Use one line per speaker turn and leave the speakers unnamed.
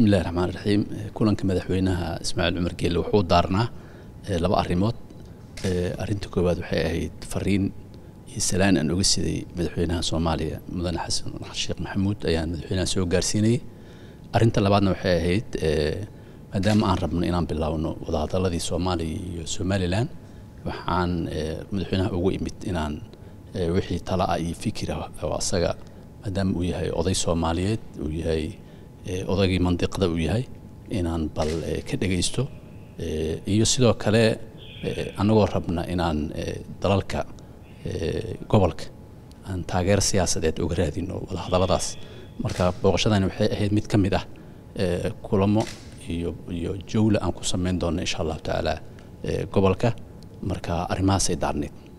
bismi illahi raxmaan raxiim kulanka madaxweynaha ismaaciil cumar geelle wuxuu daarnaa laba arrimood arrinta koowaad waxay ahayd fariin iyo salaan aan oga siday madaxweynaha soomaaliya mudane xasan sheekh maxamuud ayaan madaxweynaha soo gaarsiinayay arrinta labaadna waxay ahayd maadaama aan rabno inaan bilaawno wadahadaladii soomaaliya iyo somalilan waxaan madaxweynaha ugu imid inaan wixii tala ah iyo fikira oo asaga maadaama uu yahay oday soomaaliyeed uu yahay odaygii mandiqda uu yahay inaan bal ka dhegaysto iyo sidoo kale annagoo rabna inaan dalalka gobolka aan taageero siyaasadeed uga raadino wadahadalladaas marka booqashadani waxay ahayd mid ka mid ah kulamo iyo iyo jawla aan ku samayn doono insha allahu tacaala gobolka marka arrimahaasay daarneed